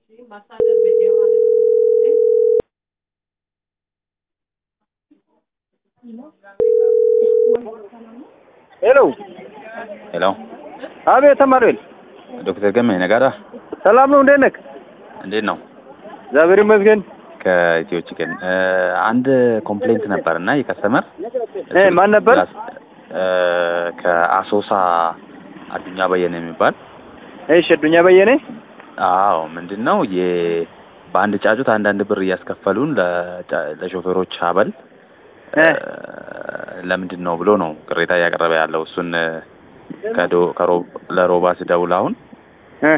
ሄሎ ሄሎ አቤት ተማሪል ዶክተር ገመ ነጋዳ ሰላም ነው እንዴት ነህ እንዴት ነው? እግዚአብሔር ይመስገን ከኢትዮ ቺክን አንድ ኮምፕሌንት ነበር እና የከስተመር እ ማን ነበር ከአሶሳ አዱኛ በየነ የሚባል እሺ አዱኛ በየነ አዎ ምንድን ነው የ በአንድ ጫጩት አንዳንድ ብር እያስከፈሉን ለጫ- ለሾፌሮች አበል እ ለምንድን ነው ብሎ ነው ቅሬታ እያቀረበ ያለው እሱን ከዶ ከሮ- ለሮባ ስደውል አሁን እ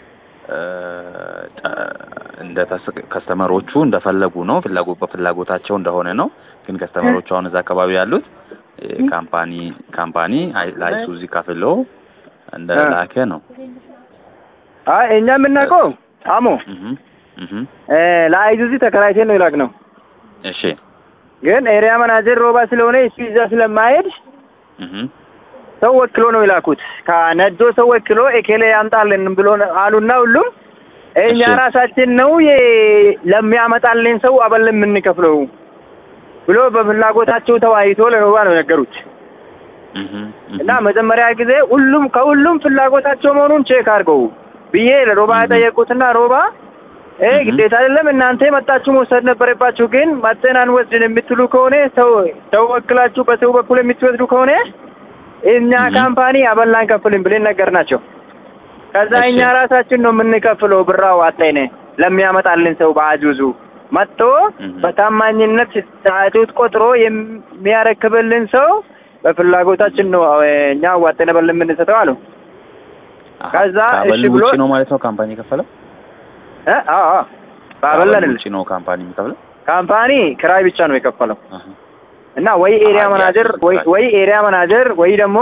እንደ ተስ- ከስተመሮቹ እንደፈለጉ ነው ፍላጎ በፍላጎታቸው እንደሆነ ነው። ግን ከስተመሮቹ አሁን እዛ አካባቢ ያሉት እ ካምፓኒ ካምፓኒ አይ- ለአይሱዚ ከፍሎ እንደ እ። ላከ ነው። አይ እኛ የምናውቀው አሞ እህ እህ እ ለአይዙዚ ተከራይተን ነው ይላክ ነው እሺ ግን ኤሪያ መናጀር ሮባ ስለሆነ እሱ ይዛ ስለማይሄድ እህ ሰው ወክሎ ነው የላኩት። ከነጆ ሰው ወክሎ ኤኬሌ ያምጣልን ብሎ ነው አሉና ሁሉም እኛ እሺ። ራሳችን ነው የ- ለሚያመጣልን ሰው አበል የምንከፍለው ብሎ በፍላጎታቸው ተወያይቶ ለሮባ ነው የነገሩት። እህ እና መጀመሪያ ጊዜ ሁሉም ከሁሉም ፍላጎታቸው መሆኑን ቼክ አድርገው ብዬ ለሮባ እህ። የጠየቁትና ሮባ እ እህ። ግዴታ አይደለም እናንተ መጣችሁ መውሰድ ነበረባችሁ፣ ግን መጥተን አንወስድን የምትሉ ከሆነ ሰው ሰው ወክላችሁ በሰው በኩል የምትወስዱ ከሆነ እኛ እህ። ካምፓኒ አበላ አንከፍልም ብለን ነገር ናቸው። ከዛ እሺ። እኛ ራሳችን ነው የምንከፍለው ብራው አጣይነ ለሚያመጣልን ሰው በአጁዙ መጥቶ እህ። በታማኝነት ጫጩት ቆጥሮ የሚያረክብልን ሰው በፍላጎታችን ነው እ፣ እኛ ዋጠነ በል የምንሰጠው አሉ። አሃ፣ ከዛ ከአበል እሺ ብሎ ውጪ ነው ማለት ነው ካምፓኒ የከፈለው? እ አዎ አዎ ባበላ ከአበል አይደለም ውጪ ነው ካምፓኒ የሚከፍለው? ካምፓኒ ክራይ ብቻ ነው የከፈለው አሃ እና ወይ ኤሪያ አሃ፣ መናጀር ያስይዙታል። ወይ ወይ ኤሪያ መናጀር ወይ ደግሞ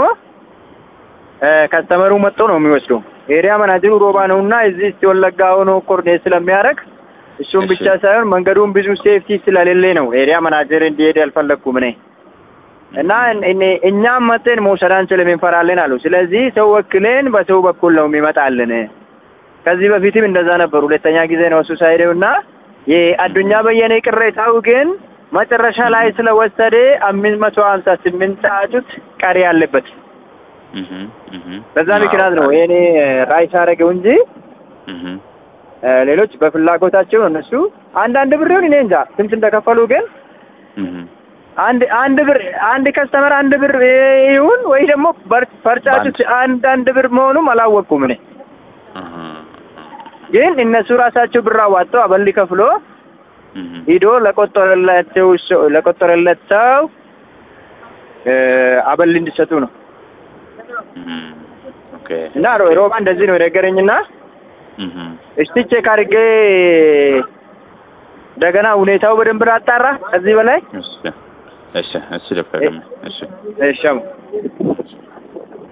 እ ከስተመሩ መጥቶ ነው የሚወስደው። ኤሪያ መናጀሩ ሮባ ነውና እዚህ እስቲ ወለጋ ሆኖ ኮርኔት ስለሚያደርግ እሱም እሺ። ብቻ ሳይሆን መንገዱን ብዙ ሴፍቲ ስለሌለ ነው ኤሪያ መናጀር እንዲሄድ ያልፈለግኩም እኔ እና እኔ- እኛም መጥተን መውሰድ አንችልም እንፈራለን አሉ። ስለዚህ ሰው ወክለን በሰው በኩል ነው የሚመጣልን። ከዚህ በፊትም እንደዛ ነበር። ሁለተኛ ጊዜ ነው እሱ ሳይሄደው እና የአዱኛ በየነ ቅሬታው ግን መጨረሻ ላይ ስለወሰደ አምስት መቶ ሀምሳ ስምንት ጫጩት ቀሪ ያለበት እህ እህ በዛ ምክንያት ነው ይሄኔ ራይስ አደረገው እንጂ እህ እ፣ ሌሎች በፍላጎታቸው ነው እነሱ አንዳንድ ብር ይሁን እኔ እንጃ ስንት እንደከፈሉ ግን እህ አንድ አንድ ብር አንድ ከስተመር አንድ ብር ይሁን ወይ ደግሞ በር- ፈርጫጩት አንድ አንድ ብር መሆኑም አላወቅኩም እኔ እህ ግን እነሱ ራሳቸው ብር አዋጥተው አበል ከፍሎ እህ ሂዶ ለቆጠረላቸው ሰው ለቆጠረለት ሰው እ፣ አበል እንዲሰጡ ነው እህ ኦኬ እና ሮ- ሮባ እንደዚህ ነው የነገረኝና እህ እስቲ ቼክ አድርጌ እንደገና ሁኔታው በደንብ ላጣራ ከዚህ በላይ እሺ እሺ እሺ ዶክተር ገመ እሺ እሺ አሞ